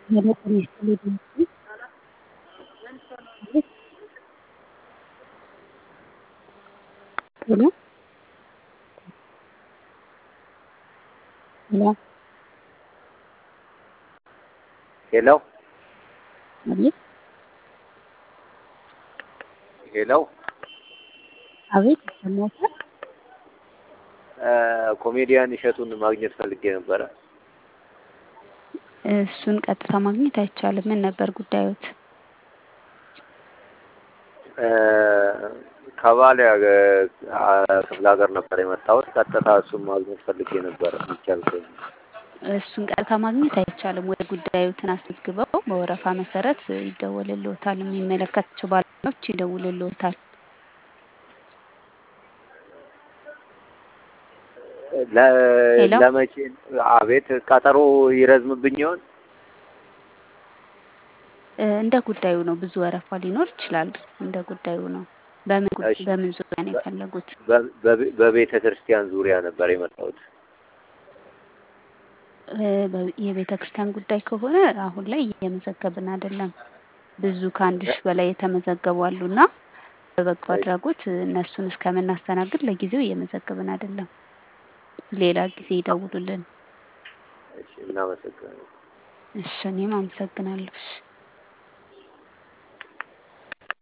ሄሎ ጤና ይስጥልኝ ድምፄ አቤት ሄሎ ሄሎ ሄሎ አቤት ሄሎ አቤት ይሰማዎታል? ኮሜዲያን እሸቱን ማግኘት ፈልጌ ነበረ። እሱን ቀጥታ ማግኘት አይቻልም። ምን ነበር ጉዳዮት? ከባሌ ክፍለ ሀገር ነበር የመጣሁት። ቀጥታ እሱን ማግኘት ፈልጌ ነበረ። የሚቻል ከሆነ እሱን ቀጥታ ማግኘት አይቻልም። ወደ ጉዳዮትን አስመዝግበው በወረፋ መሰረት ይደወልልዎታል። የሚመለከታቸው ባለሙያዎች ይደውልልዎታል። ሄሎ ለመቼ? አቤት ቀጠሮ ይረዝምብኝ ይሆን? እንደ ጉዳዩ ነው። ብዙ ወረፋ ሊኖር ይችላል። እንደ ጉዳዩ ነው። በምን ጉ- እሺ። በምን ዙሪያ ነው የፈለጉት? በቤተ ክርስቲያን ዙሪያ ነበር የመጣሁት። የቤተ ክርስቲያን ጉዳይ ከሆነ አሁን ላይ እየመዘገብን አይደለም። ብዙ ከአንድ ሺህ በላይ የተመዘገቡ አሉና በበጎ አድራጎት እነሱን እስከምናስተናግድ ለጊዜው እየመዘገብን አይደለም። ሌላ ጊዜ ይደውሉልን። እሺ፣ እናመሰግናለን። እሺ፣ እኔም አመሰግናለሁ። እሺ።